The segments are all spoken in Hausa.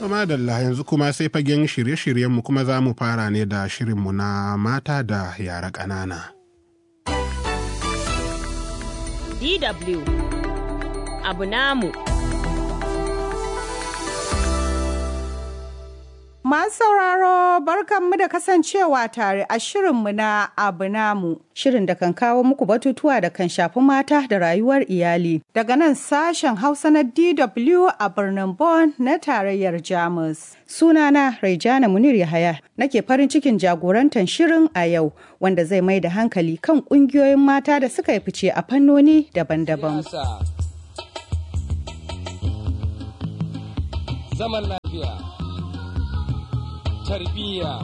madalla yanzu kuma sai fagen shirye-shiryenmu kuma za mu fara ne da shirinmu na mata da yara ƙanana. DW abu namu. Masu sauraro barkanmu da kasancewa tare a shirinmu na abu namu. Shirin da kan kawo muku batutuwa da kan shafi mata da rayuwar iyali. Daga nan sashen Hausa na DW a birnin Bonn na tarayyar Jamus. Sunana Raijana Munir Yahaya nake farin cikin jagorantar shirin a yau wanda zai mai da hankali kan ƙungiyoyin mata da suka yi fice a fannoni daban-daban. Zaman lafiya. tarbiyya.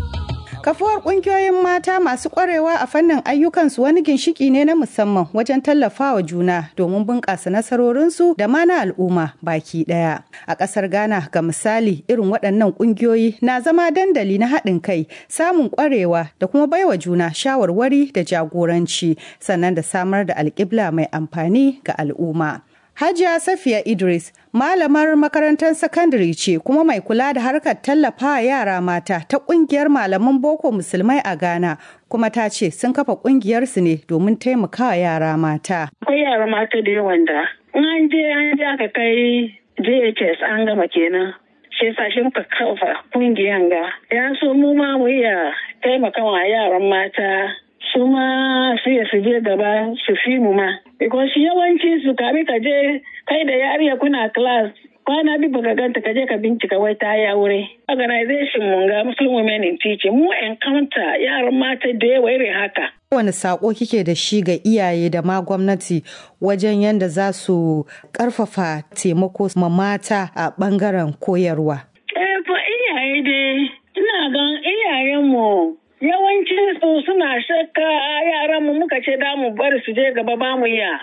Kafuwar ƙungiyoyin mata masu ƙwarewa a fannin ayyukansu wani ginshiki ne na musamman wajen tallafawa juna domin bunƙasa nasarorinsu da ma na al'umma baki ɗaya. A ƙasar Ghana ga misali irin waɗannan ƙungiyoyi na zama dandali na haɗin kai, samun ƙwarewa da kuma baiwa juna shawarwari da jagoranci sannan da samar da alƙibla mai amfani ga al'umma. Hajiya Safiya Idris malamar makarantar sakandare ce kuma mai kula da harkar tallafa yara mata ta kungiyar malaman boko musulmai a Ghana kuma ta ce sun kafa kungiyarsu ne domin taimakawa yara mata. Akwai yara mata da yawan da an je an je aka kai JHS an gama kenan. Shi yasa shi muka kafa kungiyan ga. Ya so mu ma mu iya taimakawa yaran mata su ma su ya su je gaba su fi mu ma. Because yawanci su kami ka je kai da yariya kuna class kwana bi baka ganta ka je ka bincika wai ta yi aure. Organization mun ga Muslim Women in Teaching mu encounter yaran mata da yawa irin haka. Wani sako kike da shi ga iyaye da ma gwamnati wajen yadda za su karfafa taimako ma mata a bangaren koyarwa? Eh, fa iyaye dai, ina gan iyayenmu yawancin su suna shakka yaran mu muka ce da mu bari su je gaba ba mu ya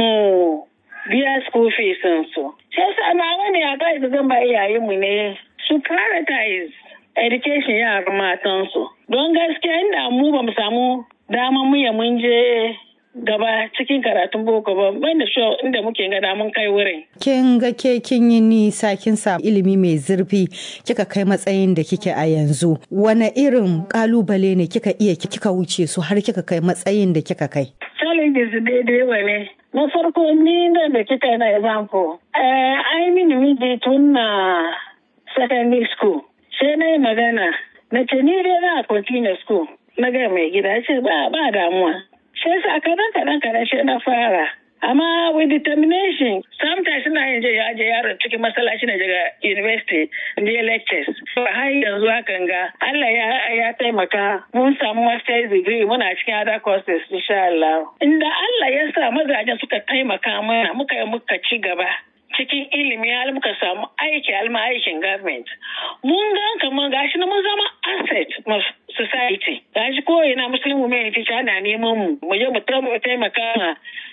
mu biya school fees su sai sa na wani a kai da zan ba iyayen mu ne su prioritize education yaran matan su don gaskiya inda mu ba mu samu dama mu ya mun je gaba cikin karatun boko ba ban da show inda muke gada mun kai wurin. Kin ga ke kin yi nisa kin samu ilimi mai zurfi kika kai matsayin da kike a yanzu. Wane irin kalubale ne kika iya kika wuce su har kika kai matsayin da kika kai? Challenges daidai wa ne. Na farko ni da da kika na example. Eh, ai mini miji tun na secondary school. Sai na yi magana. Na ce ni dai na continue school. Na ga mai gida ce ba ba damuwa. sai sa kadan kadan kadan shi na fara amma with determination sometimes ina yin je aje yaron cikin masallaci na daga university je lectures har yanzu hakan ga Allah ya ya taimaka mun samu master's degree muna cikin other courses insha Allah inda Allah ya sa mazajen suka taimaka mana muka yi muka ci gaba cikin ilimi har muka samu aiki alma aikin government mun gan kamar gashi na mun zama asset society gashi ko ina muslim women teacher ana neman mu mu je mu taimaka ma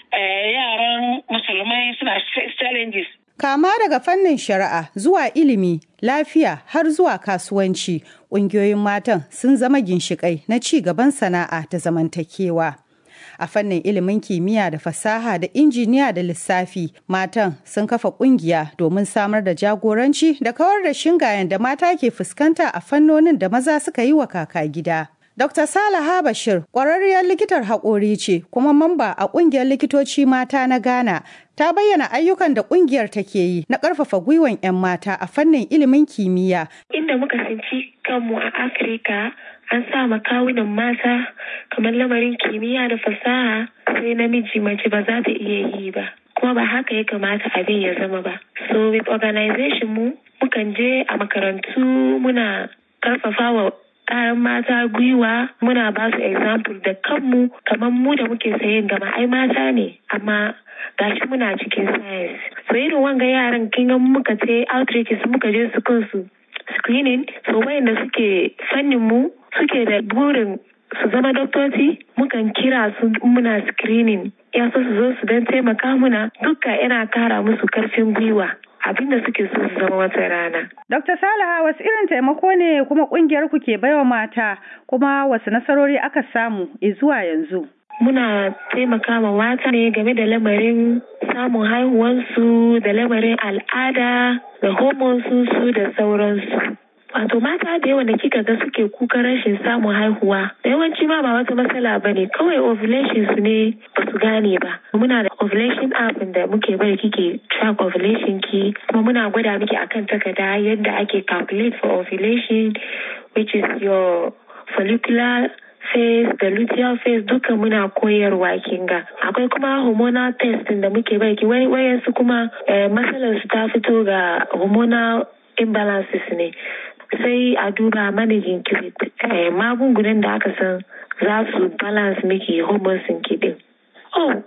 yaran musulmai suna challenges Kama daga fannin shari'a zuwa ilimi, lafiya har zuwa kasuwanci, ƙungiyoyin matan sun zama ginshiƙai na ci gaban sana'a da zamantakewa. a fannin ilimin kimiyya da fasaha da injiniya da lissafi matan sun kafa kungiya domin samar da jagoranci da kawar da shingayen da mata ke fuskanta a fannonin da maza suka yi wa kaka gida. Dr. Salaha Bashir ƙwararriyar likitar haƙori ce kuma mamba a ƙungiyar likitoci mata na Ghana ta bayyana ayyukan da ƙungiyar take yi na ƙarfafa gwiwan 'yan mata a fannin ilimin kimiyya. Inda muka tsinci kanmu a Afirka an sa kawunan mata kamar lamarin kimiyya da fasaha sai namiji mace ba za ta iya yi ba kuma ba haka ya kamata abin ya zama ba so with organization mu mukan je a makarantu muna karfafa wa ƙaran mata gwiwa muna ba su example da kanmu kamar mu da muke sayin gama ai mata ne amma gashi muna cikin science so irin wanga yaran kin muka je outreaches muka je su kansu screening so wayanda suke fannin mu suke da burin su zama doktoci mukan kira su muna screening ya so su zo su don taimaka muna duka yana kara musu karfin gwiwa abinda suke so su zama wata rana. Dr. Salaha wasu irin taimako ne kuma kungiyar ku ke baiwa mata kuma wasu nasarori aka samu zuwa yanzu? muna taimaka ma mata ne game da lamarin samun haihuwansu da lamarin al'ada da hormonsu da sauransu. Wato mata da yawa da kika ga suke kukan rashin samun haihuwa da yawanci ma ba wata matsala ba ne kawai ovulation su ne ba su gane ba. Muna da ovulation app da muke bari kike track ovulation ki kuma muna gwada miki akan takarda yadda ake calculate for ovulation which is your follicular phase da luteal phase duka muna koyarwa kinga akwai kuma hormonal test da muke baki wai wayansu kuma matsalar su ta fito ga hormonal imbalances ne sai a duba managing magungunan da aka san za su balance miki hormones ki din oh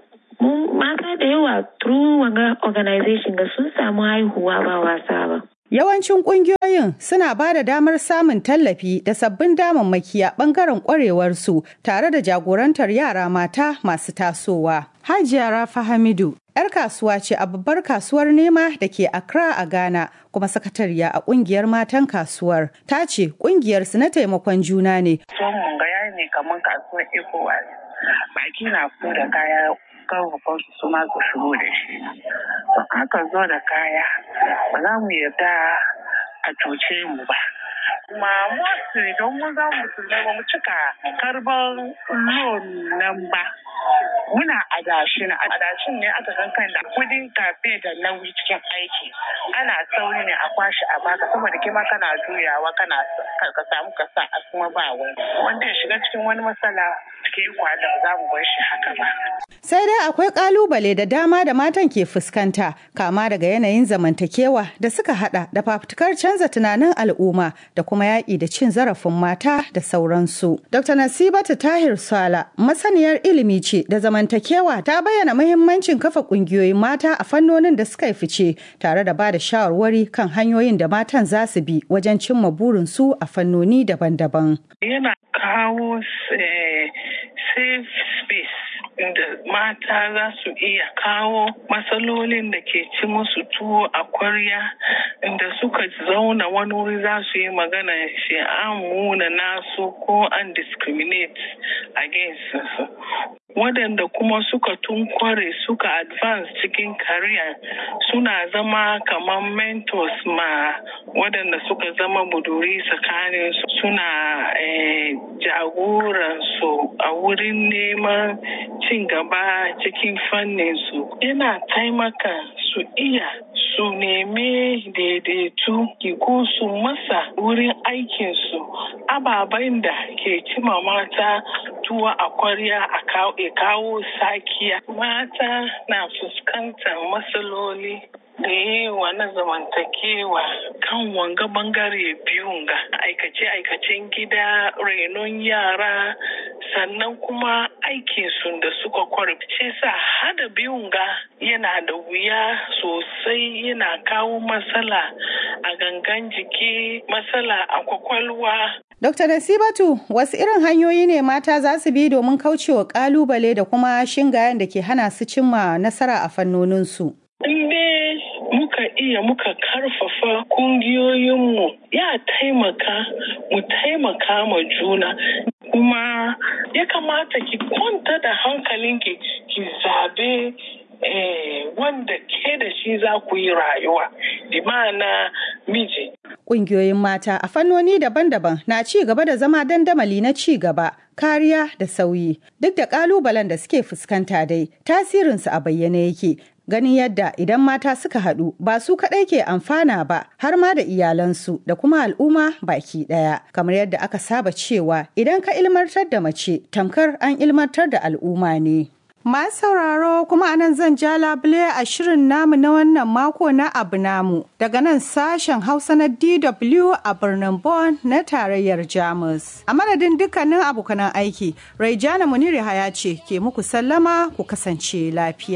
mata da yawa through wanga organization ga sun samu haihuwa ba wasa ba Yawancin ƙungiyoyin suna ba da damar samun tallafi da sabbin damammaki a ɓangaren ƙwarewarsu tare da jagorantar yara mata masu tasowa. Hajiya Rafa Hamidu, 'yar kasuwa ce a babbar kasuwar nema da ke Accra a Ghana kuma sakatariya a ƙungiyar matan kasuwar. Ta ce ƙungiyarsu na taimakon juna ne. Son mun ga ne kamar kasuwar ECOWAS. Baki na fito da kaya kan su ma su shigo da shi. Don aka zo da kaya ba za mu yarda a cuce mu ba. Kuma mostly don mun za musulmai ba mu cika karban loan nan ba. Muna adashin adashin ne aka san kan da kudin kafe da nauyi cikin aiki ana sauri ne a kwashi a baka saboda kima kana juyawa kana ka samu ka sa a kuma ba wani wanda ya shiga cikin wani matsala cikin kwada za mu bar shi haka ba. Sai dai akwai kalubale da dama da matan ke fuskanta kama daga yanayin zamantakewa da suka hada da fafutukar canza tunanin al'umma da kuma yaƙi da cin zarafin mata da sauransu. Dr. Nasibatu Tahir Sala masaniyar ilimi ce da zamantakewa ta bayyana muhimmancin kafa ƙungiyoyin mata a fannonin da suka fice tare da ba da shawarwari kan hanyoyin da matan za su bi wajen cimma burinsu a fannoni daban-daban. Yana kawo safe space da mata za su iya kawo matsalolin da ke ci musu tuwo a kwarya inda suka zauna wani wuri za su yi magana shi an muna nasu ko an discriminate against su waɗanda kuma suka tunkware suka advance cikin career suna zama kamar mentors ma waɗanda suka zama buduri tsakanin suna eh, jagoransu a wurin neman cin gaba cikin fannin su yana taimaka su iya su neme daidaitu ko su masa wurin aikinsu ababen da ke cima mata tuwa a kwarya a kawo sakiya mata na fuskantar matsaloli da yawa na zamantakewa kan wanga bangare biyun ga aikace-aikacen gida renon yara sannan kuma aikinsu da suka kwarfice sa hada biyun ga yana da wuya sosai yana kawo matsala a gangan jiki matsala a kwakwalwa Dr. Nasibatu, wasu irin hanyoyi ne mata za su bi domin kaucewa kalubale da kuma shingayen da ke hana su cimma nasara a fannoninsu? Inde muka iya muka karfafa kungiyoyinmu ya taimaka mu taimaka ma juna kuma ya kamata ki kwanta da hankalinki ki zabe eh, wanda ke da shi za ku yi rayuwa bi ma'ana miji Ƙungiyoyin mata a fannoni daban-daban na ci gaba da zama dandamali na ci gaba, kariya da sauyi. Duk da ƙalubalen da suke fuskanta dai, tasirinsu a bayyane yake. Ganin yadda idan mata suka haɗu ba su kaɗai ke amfana ba har ma da iyalansu da kuma al'umma baki ɗaya. Kamar yadda aka saba cewa idan ka ilmantar da mace tamkar an ilmantar da al'umma ne. Masu sauraro kuma anan zan ja labule a shirin namu na wannan mako na abu namu daga nan sashen Hausa na DW a birnin Bonn na tarayyar Jamus. A madadin dukkanin abokanan aiki, Raijana Muniri Haya ce ke muku sallama ku kasance lafiya.